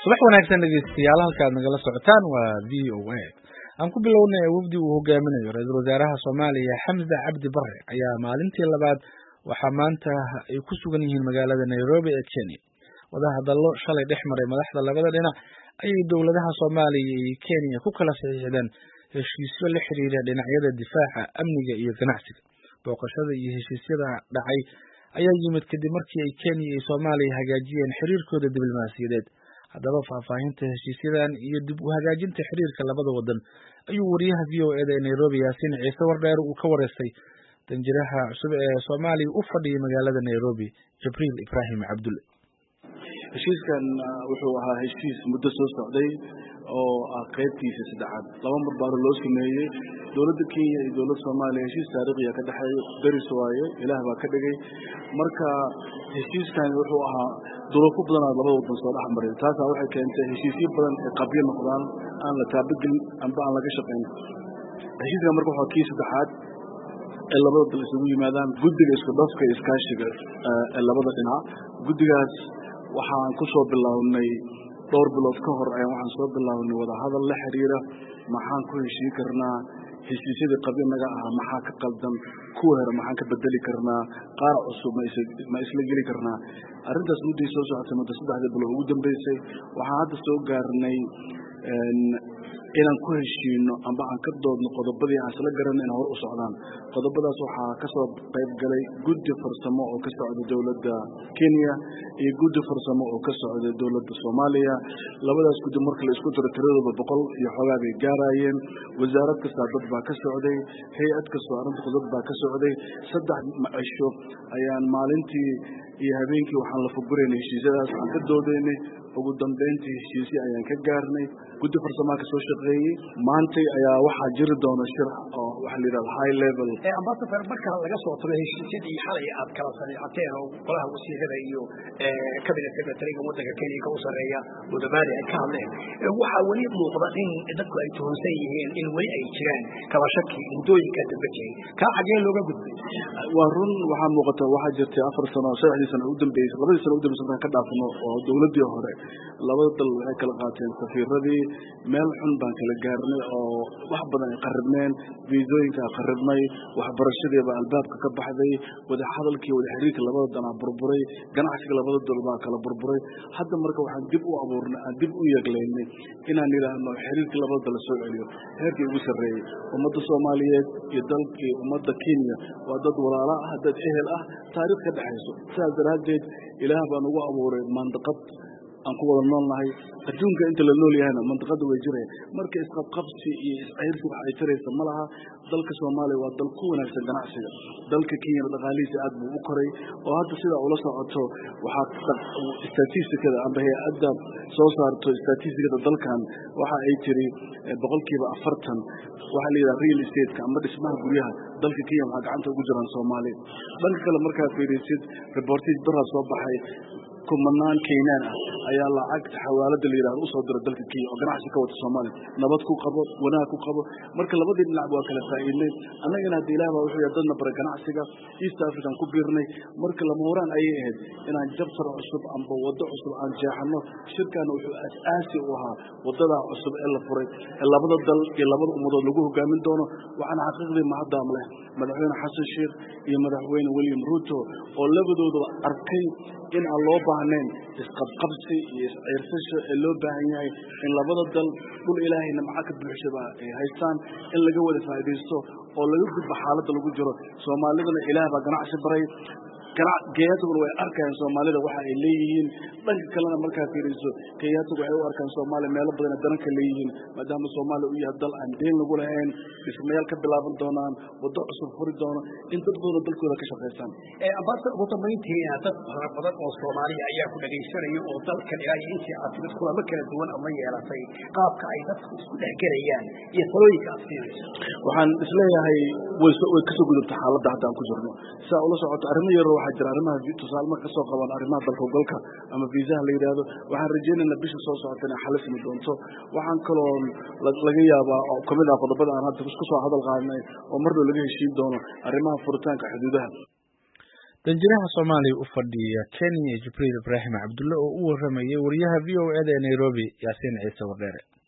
subax wanaagsan dhegeystayaal halkaad nagala socotaan waa v o a aan ku bilownay wafdi uu hogaaminayo ra-iisul wasaaraha soomaaliya xamse cabdi bare ayaa maalintii labaad waxaa maanta ay ku sugan yihiin magaalada nairobi ee kenya wadahadallo shalay dhex maray madaxda labada dhinac ayay dowladaha soomaaliya iyo kenya ku kala saxiixdeen heshiisyo la xiriira dhinacyada difaaca amniga iyo ganacsiga booqashada iyo heshiisyada dhacay ayaa yimid kadib markii ay kenya iyo soomaaliya hagaajiyeen xiriirkooda diblomaasiyadeed haddaba faahfaahinta heshiisyadan iyo dib u hagaajinta xiriirka labada wadan ayuu wariyaha v o eda ee nairobi yaasiin ciise wardheer uu ka wareystay danjiraha cusub ee soomaaliya u fadhiyay magaalada nairobi jibriil ibraahim cabdulle heshiiskan wuxuu ahaa heshiis muddo soo socday oo ah qaybtiisa saddexaad laba mar baaro loo sameeyey dowladda kenya iyo dowladda soomaaliya heshiis taariikhiya ka dhexeeyo deris waaye ilaah baa ka dhigay marka heshiiskan wuxuu ahaa duruufo badanaad labada wadan soo dhex maray taasaa waxay keentay heshiisyo badan ee qabyo noqdaan aan la taabagelin amba aan laga shaqayn heshiiskan marka waxaa kii saddexaad ee labada dal isugu yimaadaan guddiga isku dhafka iyo iskaashiga ee labada dhinac guddigaas waxaan ku soo bilownay dhowr bilood ka hor ayaan waxaan soo bilownay wadahadal la xiriira maxaan ku heshiin karnaa heshiisyadii qabyo naga ahaa maxaa ka qaldan kuwa hore maxaan ka bedeli karnaa qaar cusub ma isla geli karnaa arrintaas mudday soo socotay muddo saddexdii bilood ugu dambeysay waxaan hadda soo gaarnay inaan ku heshiino amba aan ka doodno qodobadii aan isla garan inaan hor u socdaan qodobadaas waxaa ka soo qayb galay guddi farsamo oo ka socda dowladda kenya iyo guddi farsamo oo ka socda dowladda soomaaliya labadaas guddi marka la isku daro tiradooda boqol iyo xoogaa bay gaaraayeen wasaarad kastaa dad baa ka socday hay-ad kastoo arrinta dad baa ka socday saddex cisho ayaan maalintii iyo habeenkii waxaan la fuguraynay heshiisyadaas aan ka doodaynay ugu dambeyntii heshiisyo ayaan ka gaarnay guddi farsamaa ka soo shaqeeyey maantay ayaa waxaa jiri doona shir oo waxa la yidhahda high level ambasador marka laga soo tago heshiisyadii xalay aad kala saxiixateen oo golaha wasiirada iyo cabinet secretariga waddanka kenya ka u sarreeya mudamaadi ay ka hadleen waxaa weli muuqda in dadku ay tuhunsan yihiin in weli ay jiraan kala shaki muddooyinka dambe jiray kaa xagee looga gudbay waa run waxaa muuqata waxaa jirtay afar sano saddexdii sano u dambeysay labadii sano u dambeysay markaan ka dhaafno oo dowladdii hore labada dal waxay kala qaateen safiiradii meel xun baan kala gaarnay oo wax badan ay qaribneen viisooyinkaa qaribnay waxbarashadiiba albaabka ka baxday wada hadalkii wada xiriirka labada danaa burburay ganacsiga labada dal baa kala burburay hadda marka waxaan dib u abuurnay aan dib u yeeglaynay inaan yidhaahno xiriirkii labada dal soo celiyo heerkii ugu sarreeyey ummadda soomaaliyeed iyo dalkii ummadda kenya waa dad walaala ah dad ehel ah taariikh ka dhexayso sidaas daraaddeed ilaah baan ugu abuuray mandaqad aan ku wada nool nahay adduunka inta la nool yahayna mandiqada way jiraya marka isqabqabsi iyo iscayrsi wax ay taraysa ma laha dalka soomaaliya waa dal ku wanaagsan ganacsiga dalka kenyana dhaqaalihiisa aad buu u koray oo hadda sidaa ula socoto waxaa statistikada amba hay-adda soo saarto statistikada dalkan waxa ay tiri boqolkiiba afartan waxaa la yidhaha real estateka amba dhismaha guryaha dalka kenya waxaa gacanta ugu jiraan soomaaliya dhanka kale markaad fiirisid reportage baraa soo baxay kumanaan keynaan ah ayaa lacag xawaalada la yidhahdo usoo dira dalka kenya oo ganacsi ka wata soomaaliya nabad ku qabo wanaag ku qabo marka labadii dhinac waa kala faa'iidnay annagana hadda ilaah baa wuxuu yahay dadna bara ganacsiga east african ku biirnay marka lama horaan ayay ahayd inaan jabtar cusub amba waddo cusub aan jeexano shirkaana wuxuu asaasi u ahaa waddadaa cusub ee la furay ee labada dal iyo labada ummadood lagu hogaamin doono waxaana xaqiiqdii mahaddaam leh madaxweyne xasan sheekh iyo madaxweyne william ruto oo labadooduba arkay in aan loo baahnayn isqabqabsi iyo isciirsasho ee loo baahan yahay in labada dal dhul ilaahay nimco ka buuxshaba ay haystaan in laga wada faa'iidaysto oo laga gudbo xaaladda lagu jiro soomaalidana ilaah baa ganacsi baray kenyataguna way arkayaan soomaalida waxa ay leeyihiin dhanka kalena markaa fiiriso kenyatagu waxay u arkaan soomaaliya meelo badana daranka leeyihiin maadaama soomaaliya u yahay dal aan deen lagu lahayn dhismayaal ka bilaaban doonaan waddo cusub furi doono in dad badanoo dalkooda ka shaqaysaan ambasador ugu dambayntiina dad fara badan oo soomaaliya ayaa ku dhagaysanaya oo dalkan ilaa iyo intii aad timid kulamo kala duwan ama yeelatay qaabka ay dadku isku dhexgelayaan iyo talooyinka aad siinayso waxaan isleeyahay way kasoo gudubta xaaladda hadda aan ku jirno siaa ula socoto arrimo yaro waxaa jira arrimaha tusaale marka kasoo qaban arrimaha dalka golka ama viisaha la yidhaahdo waxaan rajaynaynaa bisha soo socota inay xalismi doonto waxaan kaloo laga yaabaa oo kamid ah qodobada aan hadda isku soo hadal qaadnay oo marna laga heshiin doono arrimaha furitaanka xuduudaha danjiraha soomaaliya u fadhiya kenya jibriil ibraahim cabdulle oo u waramayay wariyaha v o eda ee nairobi yaasiin ciise waqeere